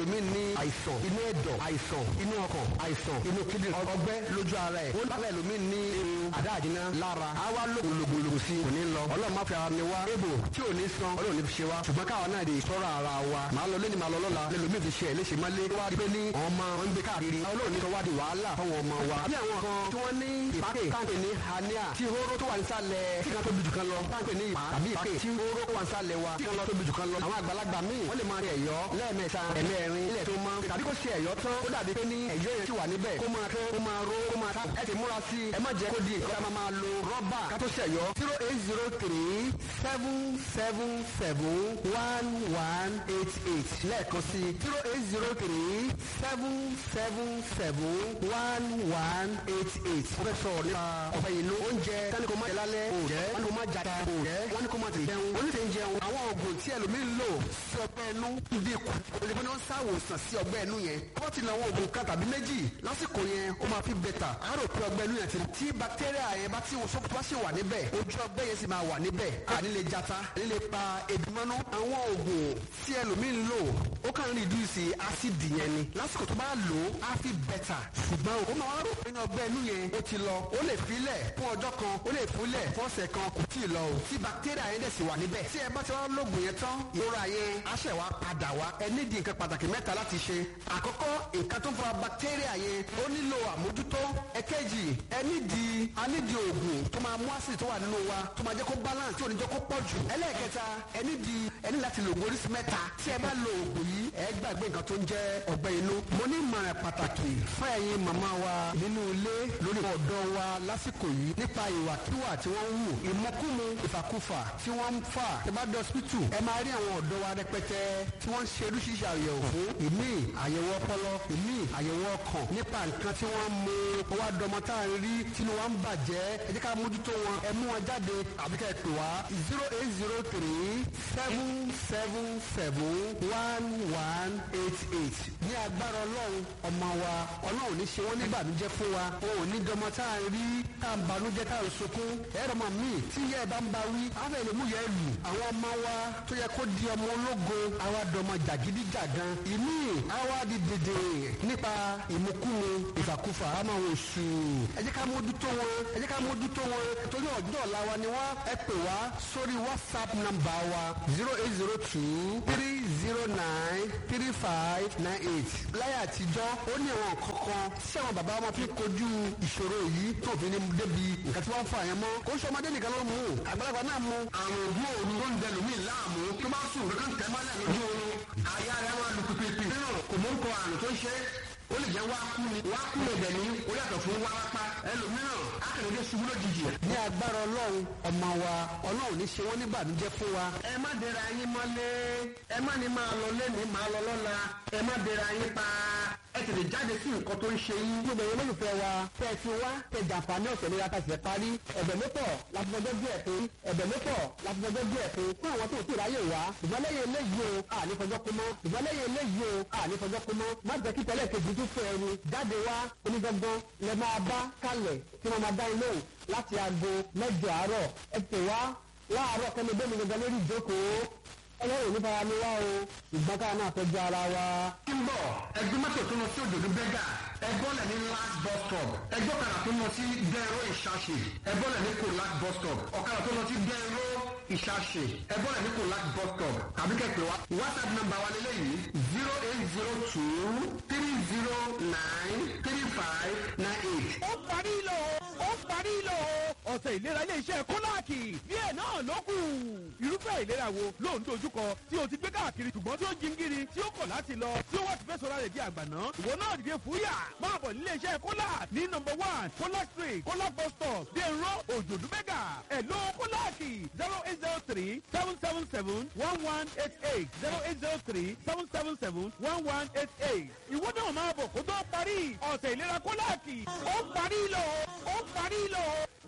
ẹlòmíì ní àìsàn inú ẹ̀dọ̀ àìsàn inú ọkàn àìsàn inú kíndìnrín ọgbẹ́ lójú ara ẹ̀ ó lábẹ́ ẹlòmíì ní irun àdáàdínà lára á wá lògbòlògbò sí kò ní lọ ọlọ́run má fi ara ni wá ébò tí ò ní san ọlọ́run ní fi ṣe wá ṣùgbọ́n káwa náà lè sọ́ra ara wa màá lọ lẹ́ni màá lọ lọ́la lẹ́lòmíì fi ṣe ẹ̀ léṣe má lé wá pé ní ọmọ wọn ń gbé káàkiri ọlọ́run ní sọ wá di wàhálà fáwọn ọmọ wa bí àwọn kan tí wọ́n ní ìpàkè táǹkì ní hernia tí hóró tó wà nísàlẹ̀ tí kan tó dùdù kan lọ táǹkì ní ìpà tàbí ìpàkè tí hóró tó wà nísàlẹ̀ wa tí kan lọ tó dùdù kan lọ àwọn àgbàlagbà míì wọ́n lè máa rí ẹ̀yọ́ lẹ́ẹ̀mẹ́ta ẹ̀mẹ́rin ilẹ̀ tó mọ́ tàbí kó ṣe ẹ̀yọ́ tán ó dàbí pé ní ẹ̀yọ́ yẹn ti wà níbẹ̀ kó máa kán kó máa ró kó máa tá ẹ ti múra sí ẹ má jẹ́ kó di ìkọ́ta máa máa lo rọ́bà ká tó ṣẹ̀yọ́ zero eight zero three seven seven seven one one eight eight lẹ́ẹ̀kan sí zero eight zero three seven seven seven one one eight eight. wọ́n fẹ́ sọ̀rọ̀ nípa ọ̀pẹ ìlú oúnjẹ tani kò má jẹ lálẹ́ o jẹ́ wọ́n ní kò má jata o jẹ́ wọ́n ní kò má tètè jẹun wọ́n ní tètè jẹun àwọn oògùn tí ẹlòmíín lò sí ọgbẹ́ inú bí kù olùdíje ní wọ́n ṣàwòsàn sí ọgbẹ́ inú yẹn wọ́n ti náwó oògùn kan tàbí méjì lásìkò yẹn ó máa fi bẹ̀tà á rò pé ọgbẹ́ inú yẹn ti tí bacteria yẹn bá tí wọ́n bá sì wà níbẹ̀ ojú ọgbẹ́ yẹn sì máa wà níbẹ̀ àní lè jata àní lè pa èdùmọ́nú àwọn oògùn tí ẹlòmíín lò ó kàn ń reduce acid yẹn ni lásìkò tó bá lò ó á fi bẹ̀tà ṣùgbọ́n ó máa wá rò pé ní ọgbẹ́ inú yẹn ó ti lọ ó lè filẹ̀ fún ọjọ́ kan ó lè fúnlẹ̀ fún ọ̀sẹ̀ kan kò tí ì lọ o tí bacteria yẹn dẹ̀ sì wà níbẹ̀ tí ẹ bá ti wá lóògùn yẹn tán ìrora yẹn á ṣẹ̀ wá padà wá ẹ nídìí nǹkan pàtàkì mẹ́ta láti ṣe àkọ́kọ́ nǹkan tó ń fa bacteria yẹn ó nílò àmójútó ẹ̀kejì ẹ nídìí a nídìí oògùn tó máa mú acid tó wà nínú wa tó máa jẹ́ kó balance tí ò ní jẹ́ kó pọ̀ jù ẹlẹ́ẹ̀kẹta ẹ nídìí ẹ ní láti lo oògùn oríṣi mẹ́ta tí ẹ bá lo oògùn yìí ẹ gbàgbé nǹkan tó ń jẹ́ ọgbẹ́ inú mo ní ìmọ̀ràn pàtàkì fún ẹ̀yin màmá wa nínú ilé lórí ọ̀dọ́ wa lásìkò yìí nípa ìwàkiwà tí wọ́n ń wù ìmọ̀kúmu ìfàkúfà tí wọ́n ń fà tí bá dé hospital ẹ máa rí àwọn ọ̀dọ́ wa rẹpẹtẹ tí wọ́n ń ṣe oríṣiríṣi àyẹ̀wò fún ìmí àyẹ̀wò ọpọlọ ìmí àyẹ̀wò ọkàn nípa nǹkan tí wọ́n mú wá dọmọ tá à ń rí tínú wa ń bàjẹ́ ẹ jẹ́ ká mójútó wọn ẹ mú wọn jáde àbí ká ẹ pè wá zero eight zero three seven seven seven one one eight eight ní agbára ọlọ́run ọmọ wa ọlọ́run ní ṣe wọ́n nígbàdújẹ́ fún wa wọn ò ní dọmọ tá à ń rí tá à ń banújẹ́ tá à ń sunkún ẹ̀rọ mọ̀ mí tí yẹ ẹ bá ń ba wí àwọn èlòmú yẹ lù àwọn ọmọ wa tó yẹ kó di ọmọ ológo àwa dọmọ jàgídíjàgan ìmí àwa di dèdè nípa ìmukúmu ìfàkúfà àmọ́ àwọn oṣù ẹ jẹ́ ká mójútó wọn ẹ jẹ́ ká mójútó wọn torí ọjọ́ ọ̀la wa ni wọ́n ẹ pè wá sórí whatsapp number wa zero eight zero two three zero nine three five nine eight láyé àtijọ́ ó ní àwọn kankan tí àwọn bàbá wọn fi kojú ìṣòro yìí tó fi ní débi nǹkan tí wọ́n fà yẹn mọ́ kó sọ ọmọdé nìkan ló mú àgbàlagbà náà mú àrùn ògùn òru tó ń dẹnu mí láàmú tó bá sùn kankan tẹ́ mọ́lẹ̀ lójú oorun àyà rẹ̀ wọn lu pípípí nínú kò mú nǹkan àrùn tó ń ṣe ó lè jẹ́ wákú ni wákú lè dẹ̀ ní ó yàtọ̀ fún wárápá ẹlòmíràn akérèdé ṣubú lójijì. ní agbára ọlọ́run ọmọ wa ọlọ́run ní ṣe wọ́n ní ìbànújẹ́ fún wa. ẹ má dẹra yín mọ́lé ẹ má ní máa lọ lẹ́nu máa lọ lọ́la ẹ má dẹra yín pa ẹ tètè jáde sí nǹkan tó ń ṣe yín. gbogbo ìwé olólùfẹ́ wa tẹ́ ẹ ti wá tẹ jàǹfààní ọ̀sẹ̀ ní láti ṣẹ̀ parí ẹ̀bẹ̀ mẹ́tọ̀ láti fọjọ́ díẹ̀ pé ẹ̀bẹ̀ mẹ́tọ̀ láti fọjọ́ díẹ̀ pé fún àwọn tó ti ráyè wá ṣùgbọ́n lẹ́yìn eléyìí o àní fọjọ́ kú mọ́ ṣùgbọ́n lẹ́yìn eléyìí o àní fọjọ́ kú mọ́ má jẹ́ kí tẹ́lẹ̀ kejì tún fẹ́ ẹni jáde wá onígbọ́ngbọ́n lẹ máa bá kálẹ̀ tí wọ́n máa dá ilé òun láti aago mẹ́jọ àárọ̀ ẹ pè wá láàárọ̀ kẹ́mi bẹ́ẹ̀ mi gangan lórí ìjókòó ọlọ́run ní fara mi wá o ìgbọ́n káà náà tọ́jú ara wa. ń bọ̀ ẹgbẹ́ mọ́tò tó lọ sí òdòdó bẹ́gà ẹgbọ́lẹ̀ ní last bus stop ẹgbọ́ kadà tó lọ sí dẹ́rọ ìṣàṣe ẹgbọ́lẹ̀ ní kò last bus stop ọ̀kadà tó lọ sí dẹ́rọ ìṣàṣe ẹgbọ́lẹ̀ ní kò last bus stop tàbí kẹ̀kẹ́ wa whatsapp number wa lélẹ́yìí zero eight zero two three zero nine three five nine eight. ó parí lò ó parí lò ọ̀sẹ̀ ìlera ilé iṣẹ́ kóláàkì díẹ̀ náà ló kù. irúfẹ́ ìlera wo ló ń dojúkọ tí o ti gbé káàkiri ṣùgbọ́n tí ó jingiri tí ó kọ̀ láti lọ tí ó wá ti fẹ́ sọ̀rọ̀ rẹ̀ di àgbàná. ìwọ náà dìde fúyà máa bọ̀ nílé iṣẹ́ kólák ní nọmba one kólák street kólák bus stop dèrò òjòdú mẹ́gà ẹ̀ló kóláàkì zero eight zero three seven seven seven one one eight eight zero eight zero three seven seven seven one one eight eight. ìwọ náà máa bọ̀ kó tó parí ọ̀sẹ̀ ìlera kóláàkì ó parí lò ó parí lò.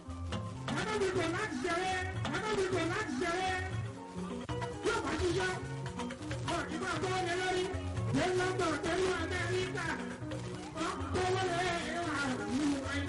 Adábìgbè láti ṣeré, adábìgbè láti ṣeré. Yóò bá ṣiṣẹ́, ọ̀rọ̀ ìgbà tó wọlé lórí. Dé London, dé Amẹ́ríkà, ọ̀pọ̀ wọlé